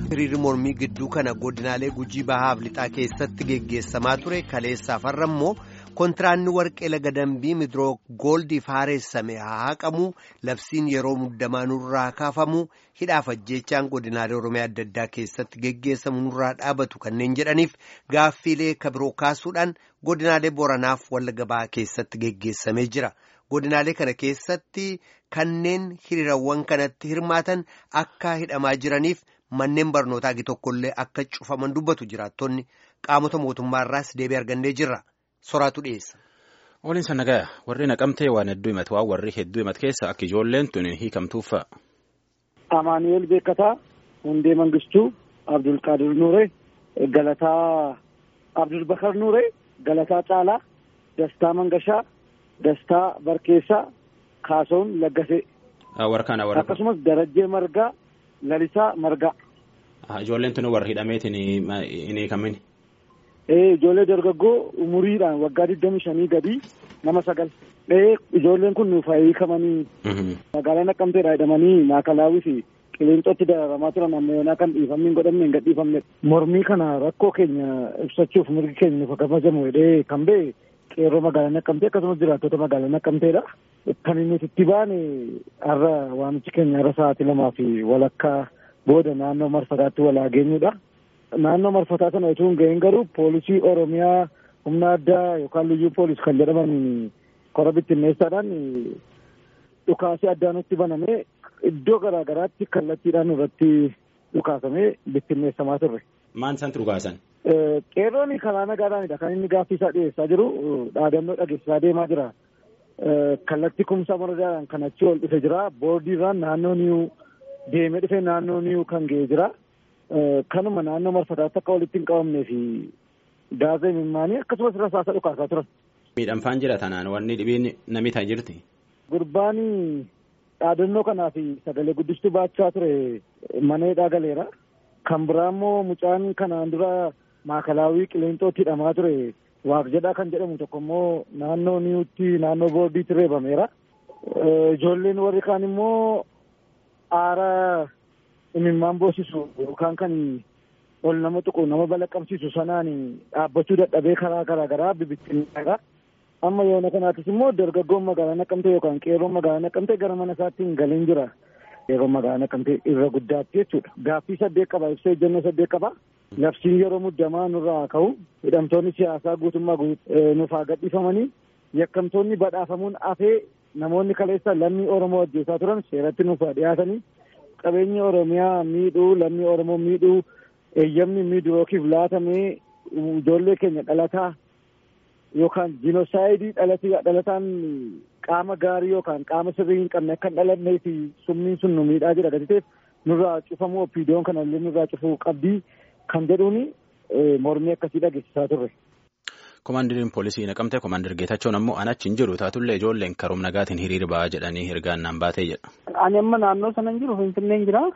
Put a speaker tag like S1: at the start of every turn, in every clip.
S1: hiriirri mormii gidduu kana godinaalee gujii bahaaf lixaa keessatti geggeessamaa ture kaleessaaf har'a immoo kontiraanni warqee laga dambii midroo gooldiif haareessame haa haqamu labsiin yeroo muddamaa nurraa kaafamu hidhaaf ajjeechaan godinaalee oromiyaa adda addaa keessatti geggeessamu nurraa dhaabatu kanneen jedhaniif gaaffiilee kabiroo kaasuudhaan godinaalee boranaaf wallagga bahaa keessatti geggeessamee jira. godinaalee kana keessatti kanneen hiriirawwan kanatti hirmaatan akka hidhamaa jiraniif manneen barnootaa gi tokkollee akka cufaman dubbatu jiraattonni qaamota mootummaarraas deebii argannee jirra soraatu dhiyeessa.
S2: Waliin sannagaya warri naqamtee waan hedduu himatu waan warri hedduu himatu keessa akka ijoolleen tun hiikamtuuf fa'a.
S3: Amaanu'eel Beekataa, Hundee Mangistuu, Abdulqaadir Nuuree, Galataa Abdulbakar Nuuree, Galataa Caalaa, Dastaa Mangashaa. Dastaa Barkeessaa Kaasoon Laggasee.
S2: Warkaan warra.
S3: Akkasumas Darajjee Margaa Lalisaa Margaa.
S2: Ijoolleen tun warra hidhameetiin hin hiikamin.
S3: Ijoollee dargaggoo umuriidhaan waggaa digdamii shanii gadii nama sagal. Ijoolleen kun nuuf hiikamanii magaalaa Naqqamteedhaa hidhamanii maakalaawii fi qilleenxootti dararamaa turan ammayyoonaa kan dhiifamni hin godhamne hin gadhiifamne. Mormii kana rakkoo keenya ibsachuuf mirgi keenya nuuf kabajamu jedhee kan ba'e. qeerroo magaalaa naqqamtee akkasumas jiraattota magaalaa naqqamteedha. Kan inni itti baane har'a waamichi keenya har'a sa'aatii lamaa fi walakkaa booda naannoo marfataatti walaa geenyudha. Naannoo marfataa sana osoo hin gahin garuu poolisii Oromiyaa humna addaa yookaan liyyuu poolis kan jedhaman kora bittinneessaadhaan dhukaasii addaa nutti banamee iddoo garaa garaatti kallattiidhaan irratti dhukaasamee bittinneessamaa turre.
S2: Maan isaan dhukaasan?
S3: Qeerroon karaa nagaadhaanidha kan inni gaaffii isaa dhiyeessaa jiru dhaadannoo dhageessisaa deemaa jira. Kallattii kumsaa moradaadhaan kan achi ol dhufe jira. Boordiirraan naannoo niiwu deemee dhufe naannoo niiwu kan ga'e jira. Kanuma naannoo marfataatti akka walitti hin qabamnee fi gaazee mimmaanii akkasumas rasaasa dhukaasaa turan.
S2: Miidhamfaan jira tanaan wanni dhibiin namni ta'a jirti.
S3: Gurbaan dhaadannoo kanaa fi sagalee guddistuu baachaa ture mana hidhaa galeera. Kan biraa immoo mucaan kanaan dura maakalaawii qilleenxootti hidhamaa ture waaq jedhaa kan jedhamu tokko immoo naannoo niiwutti naannoo boordiitti reebameera. Ijoolleen warri kaan immoo aara imimmaan boosisu yookaan kan ol nama tuqu nama balaqqamsiisu sanaan dhaabbachuu dadhabee karaa garaa garaa bibittinneera. Amma yoona kanaatis immoo dargaggoon magaalaa naqqamtee yookaan qeerroon magaalaa naqqamtee gara mana isaatti hin galin jira. Yeroo magaalaa naqqamtee irra guddaatti jechuudha. Gaaffii saddeet qaba ibsa ejjennoo saddeet qaba. Labsiin yeroo muddamaa nurraa ka'u hidhamtoonni siyaasaa guutummaa nuuf haa gadhiifamanii yakkamtoonni badhaafamuun hafee namoonni kaleessa lammii Oromoo ajjeesaa turan seeratti nuuf haa dhiyaatanii qabeenyi Oromiyaa miidhuu lammii Oromoo miidhuu eeyyamni miidurookiif laatamee ijoollee keenya dhalataa yookaan jiinosaayidii dhalataan qaama gaarii yookaan qaama sirrii hin qabne akka hin dhalannee fi summiin sun nu miidhaa jira gatiteef nurraa cufamuu opiidiyoon kanallee nurraa cufuu qabdii kan jedhuuni mormii akkasii dhageessisaa turre.
S2: Komaandiriin poolisii naqamte komaander Geetachoon ammoo an achi hin jiru taatullee ijoolleen karoom nagaatiin hiriira ba'aa jedhanii ergaan naan baatee jedha.
S4: Ani amma naannoo sana hin jiru Finfinneen jira.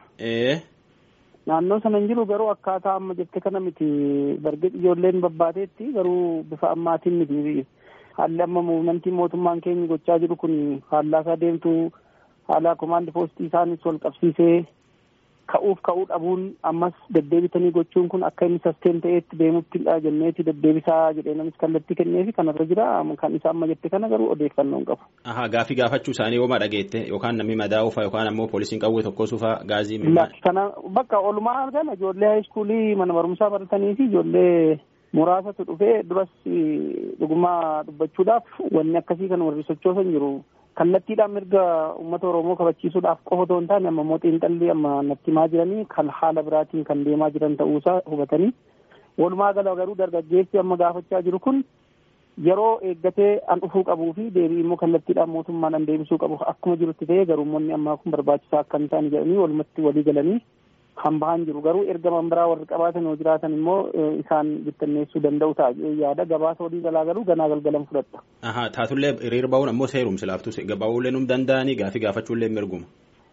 S4: Naannoo sana hin jiru garuu akkaataa amma jette kana miti bargee ijoolleen babbaateetti garuu bifa ammaatiin miti haalli amma muumantii mootummaan keenya gochaa jiru kun faallaasaa deemtu haala komaandi poostii isaanis wal qabsiisee ka'uuf ka'uu dhabuun ammas deddeebitanii gochuun kun akka inni sasteen ta'eetti deemuttidha jenneeti deddeebisaa jedhee namis kallattii kenneefi kanarra jira kan isa amma jette kana garuu odeeffannoo hin qabu.
S2: Ahaa gaafii gaafachuu isaanii hooma dhageette yookaan namni madaa'uufa yookaan ammoo poolisiin qawwee tokkosuufa gaazii
S4: Kana bakka olumaa argama ijoollee haayiskuulii mana barumsaa baratanii fi ijoollee muraasatu dhufee duras dhugumaa dubbachuudhaaf wanni akkasii kan warri sochoosan jiru. kallattiidhaan mirga uummata oromoo kabachiisuudhaaf qofa otoo hin taane amma immoo xiinxalli amma natti himaa jiranii kan haala biraatiin kan deemaa jiran ta'uusaa hubatanii walumaa gala garuu dargaggeessi amma gaafachaa jiru kun yeroo eeggatee an dhufuu qabuu fi deebii immoo kallattiidhaan mootummaan an deebisuu qabu akkuma jirutti ta'ee garuu uummanni ammaa kun barbaachisaa akka hin taane jedhanii walumatti walii galanii kan bahan jiru garuu erga biraa warri qabaatan yoo jiraatan immoo isaan bittinneessuu danda'u ta'a yaada gabaasa walii galaa garuu ganaa galgalan fudhatta.
S2: Ahaa taatullee hiriira ba'uun ammoo seerumsi laaftus ba'uullee num danda'anii gaafii gaafachuullee mirguma.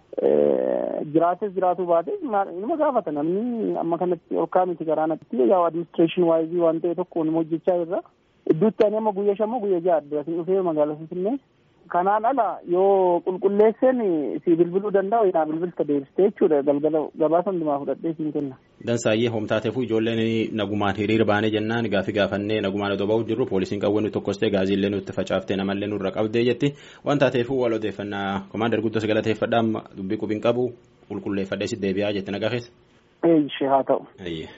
S4: Jiraates jiraatuu baates inuma gaafata namni amma kanatti olkaa miti garaanatti yaa adiministireeshin waayizii waan ta'e tokko nima hojjechaa irra idduutti ani amma guyyaa shammoo guyyaa ja'a adda asin dhufee magaalaa Finfinnee Kanaan ala yoo qulqulleesseen si bilbiluu danda'u yaa bilbilta deebistee jechuudha galgala gabaasa hundumaa fudhadhee siin kenna.
S2: Dansaayyee homtaateefuu ijoolleen nagumaan hiriira baanee jennaan gaafi gaafannee nagumaan otoo ba'uu jirru poolisiin qawwee nutti tokkostee gaazillee nutti facaaftee namallee nurra qabdee jetti waan taateefuu wal odeeffannaa komaander guddos galateeffadhaa amma dubbii qubiin qabu qulqulleeffadhee si deebi'aa jetti nagaa keessa.
S4: Eeyyishee haa ta'u.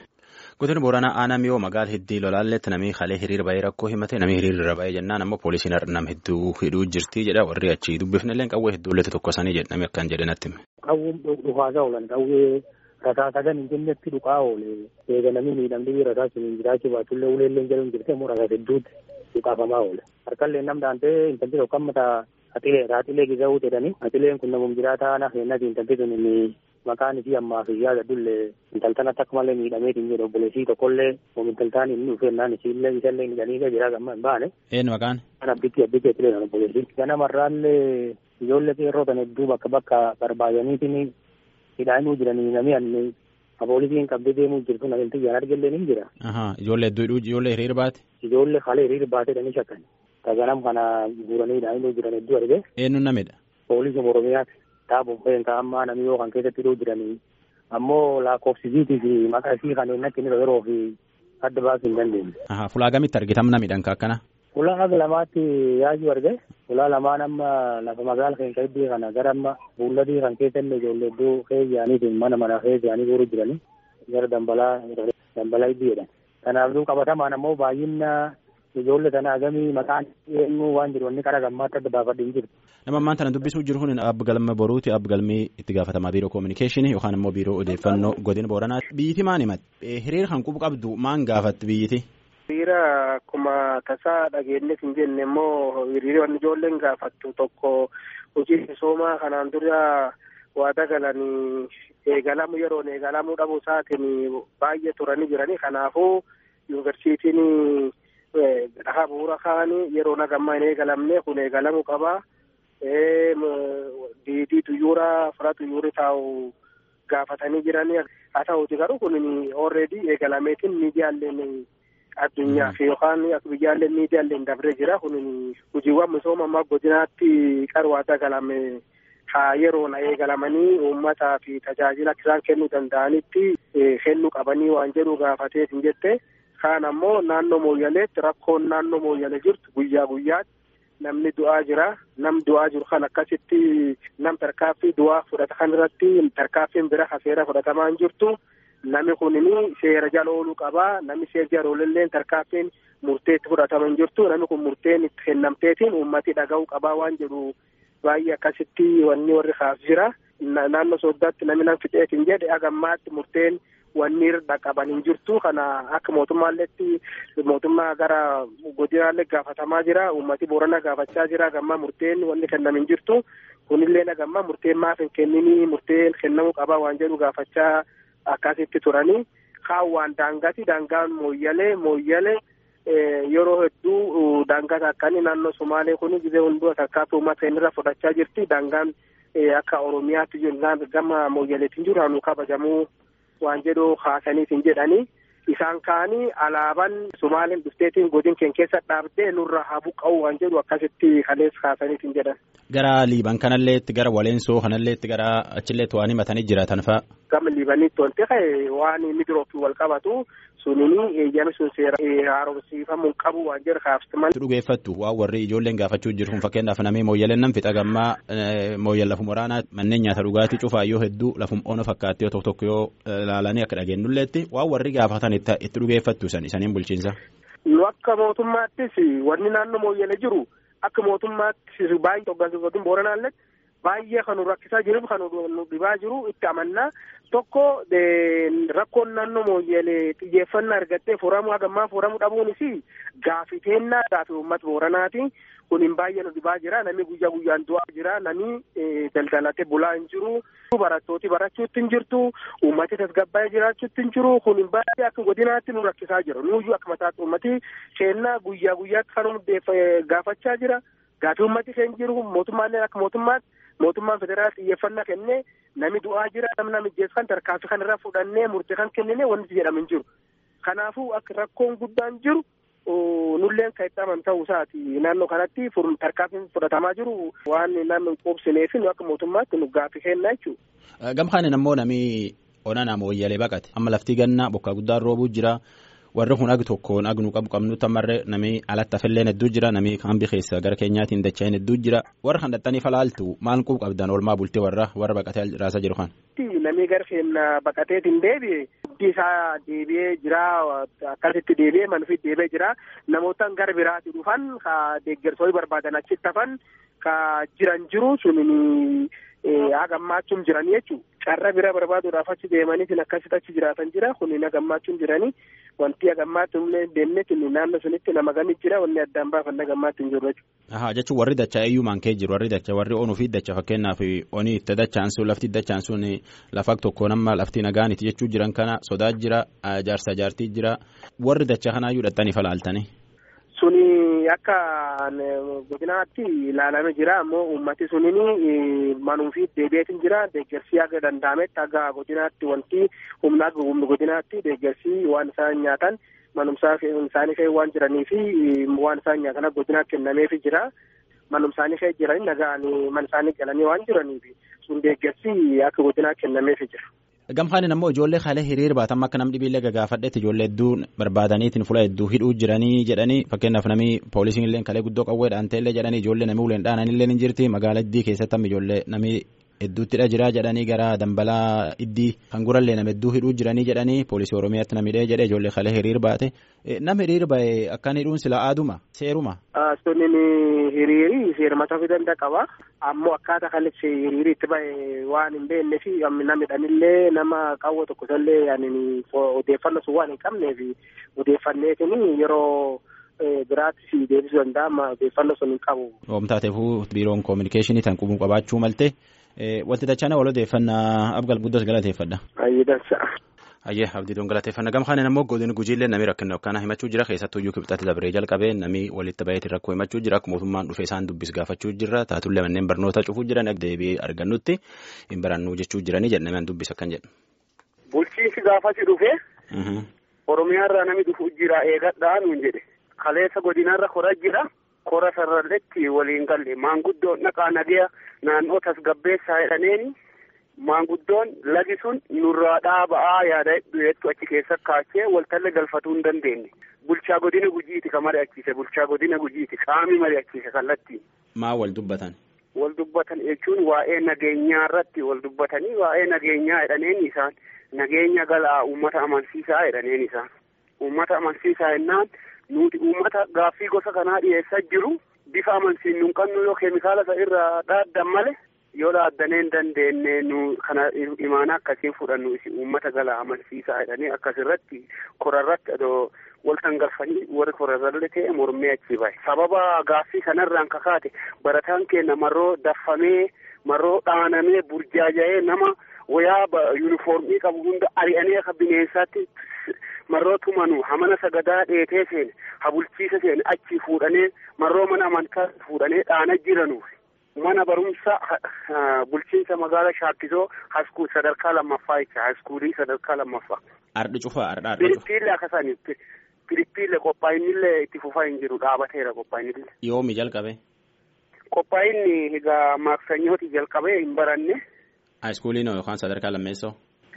S2: Godina Booranaa aanaa miyoo magaala hiddii lolaalletti namni halee hiriira ba'ee rakkoo himate namni hiriirra ba'ee jennaan ammoo poolisiin nam hedduu hidhuu jirti jedha warri achi dubbifnillee qawwee hedduulleetti tokkosanii jedhame akkan jedhe natti hime.
S5: Qawween dhufaasaa oolan qawwee rasaa sadan hin jennetti dhukaa oole eega namni miidhamni rasaa sun jiraachuu baatullee uleellee jedhamu jirte immoo rasaa hedduutti dhukaafamaa oole. Harkallee nam daantee intalli tokko amma atilee atilee gizawuu jedhani atileen kun namum jiraataa na feennati intalli sun maqaan isii ammaa fi yaada dullee intaltanatti akka malee miidhameetiin jedhu obboleessii tokkollee oom intaltaan inni dhufeennaan isiillee isallee midhanii jira gamma hin baane.
S2: Eenyu maqaan?
S5: Kan abditti abditti atilee kan obboleessii. Ganamarraallee ijoollee qeerroo kan hedduu bakka bakka barbaadaniitiin hidhaanuu jiranii namni anni poolisiin qabdee deemuu jirtu namni xiyyaan argallee ni jira.
S2: Ijoollee hedduu ijoollee hiriira baate?
S5: Ijoollee halee hiriira baateedhani shakkan. Taganam kana guuranii hidhaanuu jiran hedduu arge.
S2: Eenyu namidha?
S5: Poolisii Oromiyaati. Taabon feenka amma namni yoo kan keessatti hidhuu jiranii ammoo lakkoofsisiitii fi maqaa isii kan innatti inni yeroo fi adda baasuu hin dandeenye.
S2: Fulaa gamitti argitam namidhaan akkana?
S5: Fulaa aga lamaatti yaa'uu arge. Fulaa lamaan amma lafa magaala keenya iddoo kana gara amma buulladii kan keessa illee ijoollee iddoo keeyyaaniitiin mana mana keeyyaanii guuruu jiranii gara dambalaa dambalaa iddoo jedhan. Kanaafuu qabatamaan ammoo baay'ina ijoollee sana agamii maqaan eenyu waan jiru wanni qara gammaatti adda baafadhe hin jiru.
S2: Nama ammaan tana dubbisuu jiru kun abbi galma boruuti abbi galmii itti gaafatamaa biiroo koominikeeshinii yookaan immoo biiroo odeeffannoo godina booranaa. Biyyiti maan himatti hiriira kan qubu qabdu maan gaafatti biyyiti?
S6: Hiriira akkuma tasaa dhageenyeef hin jenne immoo hiriira wanni ijoolleen gaafattu tokko hojii misoomaa kanaan dura waada galanii eegalamu yeroon eegalamuu dhabuu isaatiin baay'ee turanii jiranii kanaafuu yuunivarsiitiin dhahaa bu'uura kaanii yeroo nagammaa hin eegalamne kun eegalamuu qaba. diidii xuyyuura fira xuyyuurri taa'u gaafatanii jiranii haa ta'uuti garuu kun already eegalameetiin miidiyaaleen addunyaa fi yookaan biyyaalleen miidiyaaleen dabree jira kun hojiiwwan misooma ammaa godinaatti qarwaa dagalame haa yeroon eegalamanii uummataa fi tajaajila isaan kennuu danda'anitti kennuu qabanii waan jedhu gaafateef hin jette kaan ammoo naannoo mooyyaleetti rakkoon naannoo mooyyalee jirtu guyyaa guyyaatti namni du'aa jira nam du'aa jiru kan akkasitti nam tarkaaffii du'aa fudhata kan irratti tarkaaffiin bira hafeera fudhatamaa hin jirtu nami kunini seera jala ooluu qabaa nami seera jala oolullee tarkaaffiin murteetti fudhatama hin jirtu nami kun murteen itti kennamteetiin uummati dhaga'uu qabaa waan jedhu baay'ee akkasitti wanni warri kaas jira naannoo sooddaatti nami nam fixeetiin jedhe agammaatti murteen wanni irra qaban hin jirtu kana akka mootummaalleetti mootummaa gara godinaallee gaafatamaa jira uummati boorana gaafachaa jira gammaa murteen wanni kennam hin jirtu kunillee nagammaa murteen maaf hin kenninii murteen kennamuu qabaa waan jedhu gaafachaa akkasitti turanii kaan waan daangati daangaan mooyyalee mooyyalee yeroo hedduu daangata akkanii naannoo somaalee kun gizee hunduu tarkaanfii uummata irra fudhachaa jirti daangaan akka oromiyaatti gama mooyyaleetiin jiru hanu kabajamuu waan jedhu haasaniitiin jedhanii isaan kaanii alaabaan Sumaaleen dhufteetiin godin keenya keessa dhaabdee nurra haa buqqa'u waan jedhu akkasitti kalees haasaniitiin jedhan.
S2: Gara Liiban kanalleetti gara Waleensoo kanalleetti gara achilleetti waan himatanii jiraatan fa'a.
S6: Gama Liibaniitti wanti ka'e waan midroofi wal qabatu sunini eeyyami sun seera haaromsiifamuu qabu waan jedhu kaafsiman.
S2: Dhugeeffattu waan warri ijoolleen gaafachuu jiru kun fakkeenyaaf namni mooyyaleen nan fixa gammaa mooyyal lafum waraanaa manneen nyaata dhugaatii cufaa yoo hedduu lafum ono fakkaatti yoo tokko tokko yoo ilaalanii akka dhageenyulleetti waan warri gaafatan itti dhugeeffattu san isaniin bulchiinsa.
S6: Nu akka mootummaattis wanni naannoo mooyyale jiru akka mootummaatti baay'ee hoggansiifatuun booranaallee baay'ee kan nu rakkisaa jiruuf kan nu dhibaa jiru itti amannaa tokko rakkoon naannoo mooyyalee xiyyeeffannaa argattee furamuu hagammaa furamuu dhabuunis gaafiteennaa gaafii uummata booranaati kun hin baay'ee nu dhibaa jira namni guyyaa guyyaan du'aa jira namni daldalatee bulaa hin jiru barattooti barachuutti hin jirtu uummati tasgabbaa'ee jiraachuutti hin jiru kun hin baay'ee akka godinaatti nu rakkisaa jira nuyyuu akka mataatti uummati keennaa guyyaa guyyaatti kan gaafachaa jira gaafii uummati keenya jiru mootummaallee akka mootummaatti mootummaan federaal xiyyeeffannaa kennee nami du'aa jira namni namijjeessu kan tarkaanfii kan irraa fudhannee murtee kan kennine wanti jedhamu hin jiru. Kanaafuu akka rakkoon guddaan jiru nulleen kan itti aman ta'uu isaati naannoo kanatti tarkaanfiin fudhatamaa jiru waan naannoo qubsineef nu akka mootummaatti nu gaaffii kenna jechuudha.
S2: Gamkaanin ammoo namni ona nama wayyalee baqate amma laftii gannaa bokkaa guddaan roobuu jira warri kun ag tokkoon ag nu qabu qabnu tamarre namni alatti hafilleen hedduu jira namni hambi keessa gara keenyaatiin dacha'een hedduu jira warra kan dhattanii falaaltu maal qub qabdan oolmaa bultee warra warra baqatee raasaa jiru kan.
S6: Namni gara keenya baqateetiin deebi'e guddi isaa deebi'ee jira akkasitti deebi'ee manufitti deebi'ee jira namootaan gara biraatti dhufan ka deeggarsoonni barbaadan achitti hafan ka jiran jiru sun hagammachuun jiranii jechuudha. Carra bira barbaaduudhaaf achi deemaniitiin akkasitti achi jiraatan jira kun hagammachuun jiranii wanti hagammachuun deemnee naannoo sunitti nama gamit jira wanni addaan baafan hagammachuun jiru jechuudha.
S2: Ahaa jechuun warri dachaa iyyuu maankee jiru warri dachaa warri onuu fi dachaa fakkeenyaaf onii itti dachaan sun lafti dachaan sun lafa tokko nama lafti nagaaniti jechuu jiran kana sodaa jira jaarsa jaartii jira warri dachaa kanaayyuu dhattanii falaaltanii.
S6: Suni akka godinaatti ilaalamee jira ammoo uummati sunini manuufi deebi'eetiin jira deeggarsi akka danda'ametti akka godinaatti wanti humna humna godinaatti deeggarsi waan isaan nyaatan manumsaa isaanii kee waan jiranii fi waan isaan nyaatan akka godinaatti kennameefi jira manumsaanii kee jiranii nagaan man isaanii galanii waan jiraniif sun deeggarsi akka godinaatti kennameefi jira.
S2: Gamfaanin ammoo ijoollee haala hiriir baatan akka namni dhibiillee gagaafadhetti ijoollee hedduu barbaadaniitiin fuula hedduu hidhuu jiranii jedhanii fakkeenyaaf namni poolisiin illee kalee guddoo qawweedhaan ta'ellee jedhanii ijoollee namni uleen dhaanan illee ni jirti magaalaa iddii keessatti amma ijoollee namni hedduuttidha jira jedhanii gara dambalaa iddii kan gurallee nama hedduu hidhuu jiranii jedhanii poolisii oromiyaatti namidhee jedhe ijoollee kalee hiriir baate nama hiriir bahe akkan hidhuun sila aaduma seeruma.
S6: Sunnin hiriiri seermataa fi danda'a qaba. Ammoo akkaataa kanatti hiriiri itti bahe waan hin beekne fi namidhanillee nama qawwa tokkosallee odeeffannoo sun waan hin qabneef odeeffanneetiin yeroo biraatti si deebisuu danda'a amma odeeffannoo sun hin qabu.
S2: Oomtaateefuu biiroon koominikeeshinii tan qubuu qabaachuu malte wanti dachana wal odeeffannaa abgal guddas galateeffadha.
S6: Ayyee dansa.
S2: Ayyee abdiidoon galateeffannaa gama kanaan ammoo godina gujiillee namni rakkina akkanaa himachuu jira keessattuu iyyuu kibxatti dabree jalqabee namni walitti baheetiin rakkoo himachuu jira akkuma mootummaan dhufee isaan dubbis gaafachuu jira taatullee manneen barnoota cufuu jiran deebii argannutti hin barannuu jechuu jiranii jedhamee dubbis akkan jedhu.
S7: Bulchiinsi gaafasi dhufee Oromiyaarraa namni dhufu jira eegadhaa nuun jedhe kaleessa godinarra kora jira kora sararratti waliin galle maanguddoon dhaqaa nagaya naannoo tasgabbeessaa jedhaneeni maanguddoon lagi sun nurraa dhaaba'aa yaada du'eettu achi keessa kaachee waltalle galfatuu hin dandeenye bulchaa godina gujiiti ka mari'achiise bulchaa godina gujiiti qaami mari'achiise kallattiin.
S2: Maa wal dubbatan?
S7: Wal dubbatan jechuun waa'ee nageenyaa irratti wal dubbatanii waa'ee nageenyaa jedhaneen isaan nageenya galaa uummata amansiisaa jedhaneen isaan uummata amansiisaa jennaan nuti uummata gaaffii gosa kanaa dhiyeessaa jiru bifa amansiisnu hin qabnu yoo keemikaala isa irraa dhaaddan malee yoo dhaaddanee hin dandeenye nu kana imaana akkasiin fudhannu isi uummata galaa amansiisaa jedhanii akkasirratti korarratti adoo waltan galfanii warri korarralle ta'e mormee achi bahe sababa gaaffii kanarraan kakaate barataan keenya marroo daffamee marroo dhaanamee burjaaja'ee nama wayaa yuunifoormii qabu hunda ari'anii akka bineensaatti marroo tumanu hamana sagadaa dheetee seene habulchiisa seene achi fuudhanee marroo mana amantaa fuudhanee dhaana jiranuuf mana barumsa bulchiinsa magaala shaakkisoo haskuul sadarkaa lammaffaa jecha haskuulii sadarkaa lammaffaa.
S2: Ardhi cufaa ardha ardha cufaa.
S7: Filiippiillee akkasanitti filiippiillee qophaa'inillee itti fufaa hin jiru dhaabateera qophaa'inillee.
S2: Yoomi jalqabe?
S7: Qophaa'inni egaa maaksanyooti jalqabee hin baranne.
S2: Haayiskuuliin yookaan sadarkaa lammeessoo?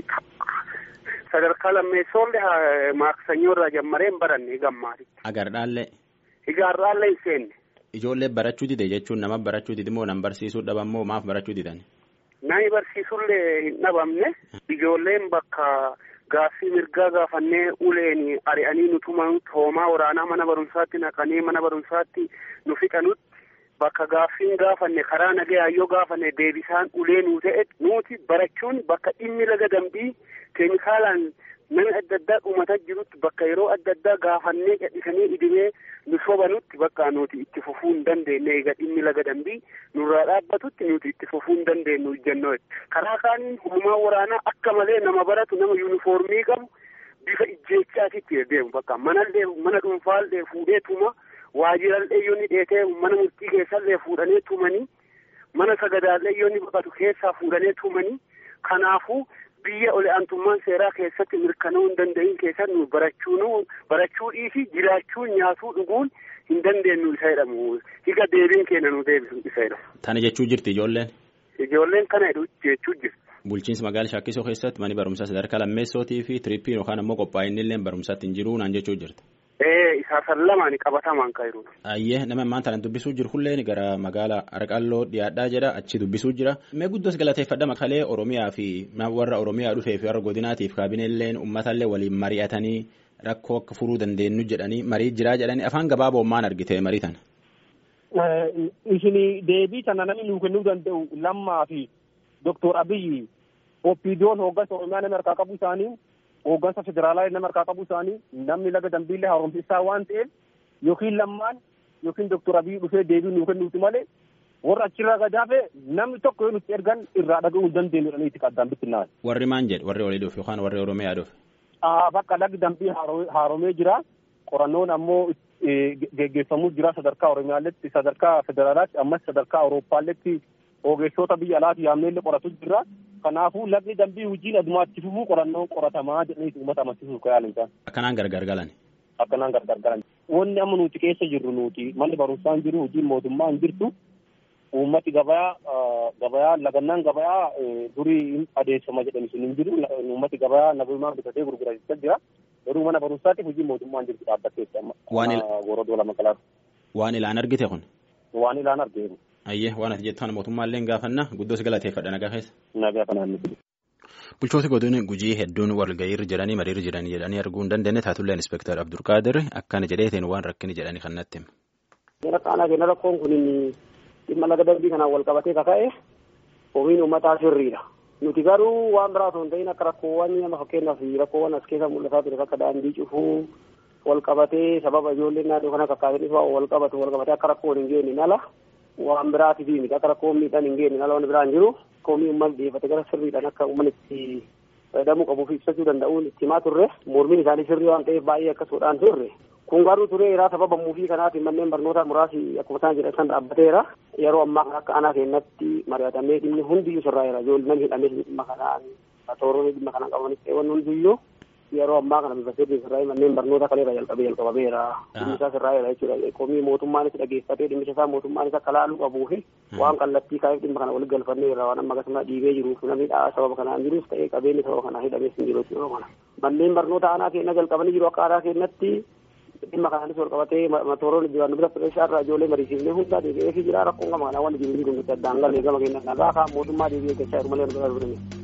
S7: Sadarkaa lammeessoollee maaksanyoo irraa jammaree hin baranne gammaatitti.
S2: Agardhaallee?
S7: Igaarraallee hin seenne.
S2: Ijoollee barachuu dide jechuun nama barachuu didi moo nama barsiisuu dhabammoo maaf barachuu didan?
S7: Nami barsiisullee hin dhabamne ijoolleen bakka gaaffii mirgaa gaafannee uleen ari'anii nu tuman hoomaa waraanaa mana barumsaatti naqanii mana barumsaatti nu fixanutti bakka gaaffiin gaafanne karaa nagayaa yoo gaafanne deebisaan ulee nuu ta'e nuti barachuun bakka dhimmi laga dambii keemikaalaan nama adda addaa dhumataa jirutti bakka yeroo adda addaa gaafannee gadhisanii idimee nu sobanutti bakka nuti itti fufuu hin dandeenye egaa dhimmi laga dambii nurraa dhaabbatutti nuti itti fufuu hin dandeenyu jennoo karaa kaaniin hoomaa waraanaa akka malee nama baratu nama yuunifoormii qabu bifa ijjeechaatitti deemu bakka manallee mana dhuunfaallee fuudhee tuma waajirallee yoo ni dheetee mana murtii keessallee fuudhanii tumanii mana sagadaallee yoo ni baqatu keessaa fuudhanii tumanii kanaafuu biyya ol aantummaan seeraa keessatti mirkanaa'uu hin danda'in keessatti nu barachuu barachuu dhiisi jiraachuu nyaatuu dhuguun hin dandeenyu isa jedhamu higa deebiin keenya nu deebisu isa jedhamu.
S2: Tana jechuu jirti ijoolleen.
S7: Ijoolleen kana jechuu jirti.
S2: Bulchiinsa magaalaa Shaakkisoo keessatti manni barumsaa sadarkaa lammeessootii fi tiriippiin yookaan ammoo qophaa'inni illee barumsaatti hin jiru naan jechuu jirti.
S7: Ee isaasan lamaan qabatamaan kan jiru.
S2: Ayyee nama ammaan tana dubbisuu jiru hulleen gara magaalaa Arqalloo dhiyaadhaa jedha achi dubbisuu jira. Mee guddoos galateeffadha makalee Oromiyaa fi warra Oromiyaa dhufee fi warra godinaatiif kaabineelleen uummatallee waliin mari'atanii rakkoo akka furuu dandeenyu jedhanii marii jiraa jedhanii afaan gabaaboo maan argite marii tana.
S8: Isin deebii tana namni nuu kennuu danda'u lammaa fi Dooktor Abiyyi Oppiidiyoon hooggansa Oromiyaa nama harkaa qabu isaanii hooggansa federaalaa nama harkaa qabu isaanii namni laga dambiillee haaromsisaa waan ta'eef yookiin lammaan yookiin Dooktor Abiyyi dhufee deebii nuu kennuuti malee warra achirraa gadaafe namni tokko yoo nutti ergan irraa dhaga'uu hin dandeenyu jedhanii itti qaddaan bittinnaa'an.
S2: Warri maan jedhe warri olii dhufe yookaan warri Oromiyaa dhufe.
S8: Bakka lagi dambii haaromee jira qorannoon ammoo geggeeffamuu jira sadarkaa Oromiyaalletti sadarkaa federaalaatti ammas sadarkaa Awurooppaalletti ogeessota biyya alaati yaamneellee qoratu jira. Kanaafuu lagni dambii hojiin adumaatti fufuu qorannoon qoratamaa jedhanii uummata amansiisuuf kan yaalan isaan.
S2: Akkanaan gargar galan.
S8: Akkanaan gargar galan. Wanni amma nuti keessa jirru nuti manni barumsaa hin jiru hojiin mootummaa hin jirtu. Uummati gabayaa gabayaa lagannaan gabayaa durii adeemsama jedhani sun hin jiru. Uummati gabayaa nagumaan bitatee gurgurachaa jira. Garuu mana barumsaatiif hojii mootummaa hin jirtu dhaabbatteetti amma.
S2: Waan
S8: gorodoo lama kalaatu.
S2: Waan ilaan argite kun.
S8: Waan ilaan argeeru.
S2: Ayyee waan ati jettu mootummaallee gaafanna guddoos galateeffadha nagaa keessa.
S8: Nagaa kanaan miti.
S2: Bulchooti godina gujii hedduun walga'iirra jiranii mariirra jiranii jedhanii arguu hin dandeenye taatullee inspektar Abdulqaadir akkana jedheetiin waan rakkini jedhanii kan natti hima.
S4: Jara qaanaa kenna rakkoon kun dhimma laga dambii kanaan wal qabatee kaka'e omiin uummataa sirriidha. Nuti garuu waan biraa osoo hin ta'in akka rakkoowwan nama fakkeenyaaf rakkoowwan as keessa mul'ataa ture akka daandii cufuu wal qabatee sababa ijoolleen naannoo kana kakkaatanii wal qabatu wal qabatee akka rakkoon hin geenye ala waan biraatiif miti akka rakkoon miidhaan hin geenye ala waan biraan jiru komii uummanni dhiyeeffate gara sirriidhaan akka uummanni itti fayyadamuu qabuuf ibsachuu danda'uun itti himaa turre mormiin isaanii sirrii waan ta'eef baay'ee akkasuudhaan turre kun garuu tureera sababa muufii kanaatiin manneen barnootaa muraasi akkuma isaan jedhan san dhaabbateera yeroo ammaa kana akka aanaa keenyatti mari'atamee dhimmi hundiyyuu sirraa'eera ijoolleen hidhamee dhimma kanaan tooronni dhimma kanaan qabanis ta'e hundiyyuu yeroo ammaa kana bifa sirrii sirraa'ee manneen barnoota kaleera jalqabee jalqabameera dhimmi isaa sirraa'eera jechuudha komii mootummaanis dhageeffatee dhimmicha isaa mootummaanis akka laaluu qabuu fi waan kallattii kaa'eef dhimma kana walitti galfanneerra waan amma akkasuma dhiibee jiruuf namni sababa kanaan jirus ta'ee qabeenyi sababa kanaan hidhamees hin jiru yeroo kana manneen barnoota aanaa keenya jalqabanii jiru akka aanaa keenyatti dhimma kanaanis wal qabatee tooroon jiran bira fireeshaa irraa ijoollee mariisiifnee hundaa deebi'ee fi jira rakkoon gama kanaa waan jiru jiru nuti addaan galee gama keenya irraa kaan mootummaa deebi'ee gachaa jiru malee nu bira